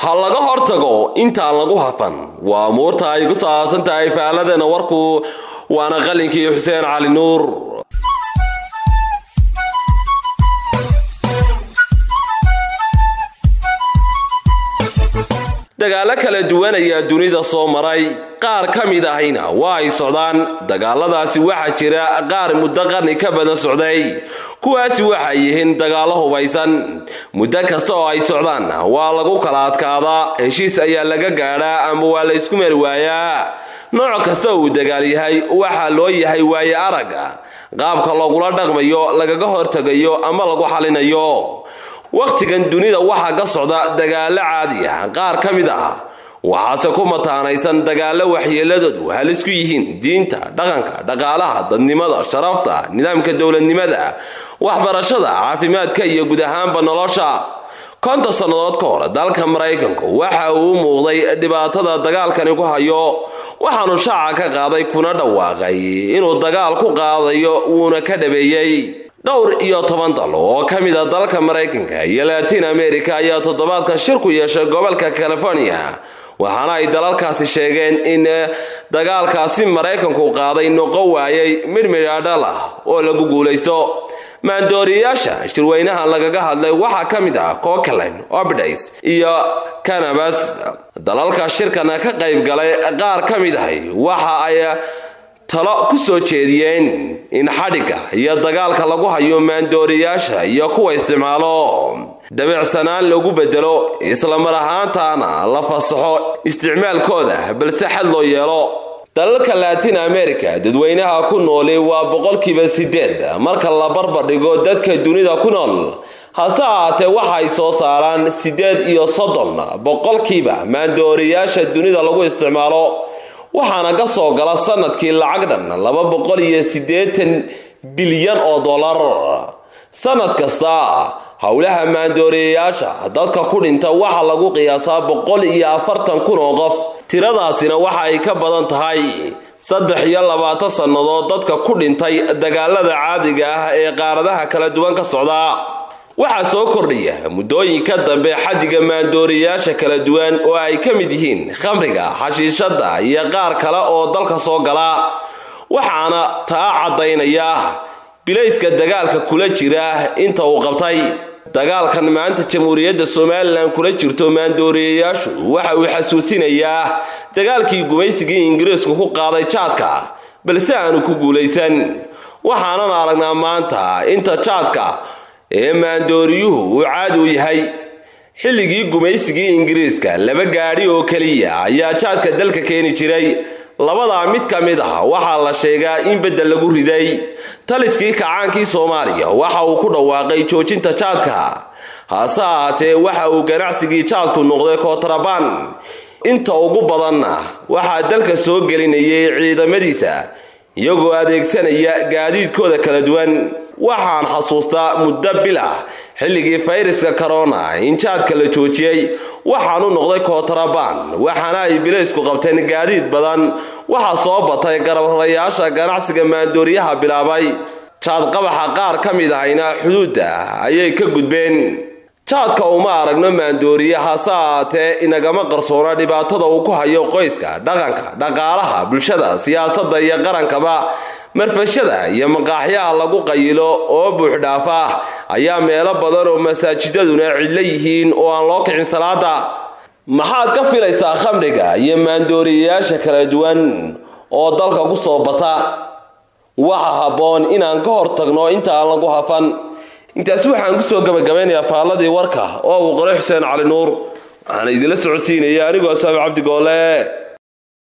ha laga hortago intaan lagu hafan waa muurta ay ku saabsan tahay faaladana warku waana qalinkii xuseen cali nuur dagaalo kala duwan ayaa dunida soo maray qaar ka mid ahayna waa ay socdaan dagaaladaasi waxaa jira qaar muddo qarni ka badan socday kuwaasi waxay yihiin dagaallo hubaysan muddo kasta oo ay socdaan waa lagu kala adkaadaa heshiis ayaa laga gaadhaa ama waa la ysku mari waayaa nooc kasta uu dagaal yahay waxaa loo yahay waaye aragga qaabka lagula dhaqmayo lagaga hortegayo ama lagu xalinayo wakhtigan dunida waxaa ka socda dagaallo caadi ah qaar ka mid ah waxaase ku mataanaysan dagaallo waxyeeladoodu halis ku yihiin diinta dhaqanka dhaqaalaha dadnimada sharafta nidaamka dowladnimada waxbarashada caafimaadka iyo guud ahaanba nolosha konton sannadood ka hor dalka maraykanku waxa uu u muuqday dhibaatada dagaalkani ku hayo waxaanu shaaca ka qaaday kuna dhawaaqay inuu dagaal ku qaadayo wuuna ka dhabeeyey dhowr iyo toban dal oo ka mid a dalka maraykanka iyo latin america ayaa toddobaadkan shir ku yeeshay gobolka california waxaana ay dalalkaasi sheegeen in dagaalkaasi maraykanku qaaday noqo waayay midmidhaadhal ah oo lagu guulaysto maandooriyayaasha shirweynahan lagaga hadlay waxaa ka mid ah cookland obdays iyo canabas dalalka shirkana ka qayb galay qaar ka mid ahay waxa ay talo ku soo jeediyeen in xadhigga iyo dagaalka lagu hayo maandooriyaasha iyo kuwa isticmaalo dabicsanaan lagu bedelo islamar ahaantaana la fasaxo isticmaalkooda balse xad loo yeelo dalalka latin america dadweynaha ku nooli waa boqolkiiba sideed marka la barbardhigo dadka dunida ku nool hase ahaatee waxay soo saaraan siddeed iyo soddon boqolkiiba maandooriyaasha dunida lagu isticmaalo waxaana ka soo gala sanadkii lacag dhan laba boqol iyo siddeetan bilyan oo dollar sanad kasta howlaha maandooriyayaasha dadka ku dhinta waxaa lagu qiyaasaa boqol iyo afartan kun oo qof tiradaasina waxa ay ka badan tahay saddex iyo labaatan sannadood dadka ku dhintay dagaalada caadiga ah ee qaaradaha kala duwan ka socda waxaa soo kordhaya muddooyinka dambe xaddiga maandooriyayaasha kala duwan oo ay ka mid yihiin khamriga xashiishadda iyo qaar kale oo dalka soo gala waxaana taa caddaynaya bilayska dagaalka kula jira inta uu qabtay dagaalkan maanta jamhuuriyadda somalilan kula jirto maandooriyayaashu waxa uu xasuusinayaa dagaalkii gumaysigii ingiriisku ku qaaday jaadka balse aanu ku guulaysan waxaanan aragnaa maanta inta jaadka ee maandooriyuhu uu caadi u yahay xilligii gumaysigii ingiriiska laba gaadhi oo keliya ayaa jaadka dalka keeni jiray labadaa mid ka mid ah waxaa la sheegaa in beddel lagu riday taliskii kacaankii soomaaliya waxa uu ku dhawaaqay joojinta jaadka hase ahaatee waxa uu ganacsigii jaadku noqday kootarabaan inta ugu badanna waxaa dalka soo gelinayay ciidamadiisa iyagoo adeegsanaya gaadiidkooda kala duwan waxaan xasuustaa muddo bil ah xilligii fayraska corona in jaadka la joojiyey waxaanu noqday kootarabaan waxaana ay bilaysku qabteen gaadiid badan waxaa soo batay garabrayaasha ganacsiga maandooriyaha bilaabay jaadqabaxa qaar ka mid ahayna xuduudda ayay ka gudbeen jaadka uma aragno maandooriye hase ahaatee inagama qarsoona dhibaatada uu ku hayo qoyska dhaqanka dhaqaalaha bulshada siyaasadda iyo qarankaba marfashada iyo maqaaxyaha lagu qayilo oo buuxdhaafa ayaa meelo badan oo masaajidaduna cidlo yihiin oo aan loo kicin salaada maxaad ka filaysaa khamriga iyo maandooriyayaasha kala duwan oo dalka ku soo bata waxa habboon inaan ka hor tagno inta aan lagu hafan intaasi waxaan kusoo gabagabeynayaa faalladii warka oo uu qoray xuseen cali nuur waxaana idinla socodsiinaya anigoo saabi cabdi goole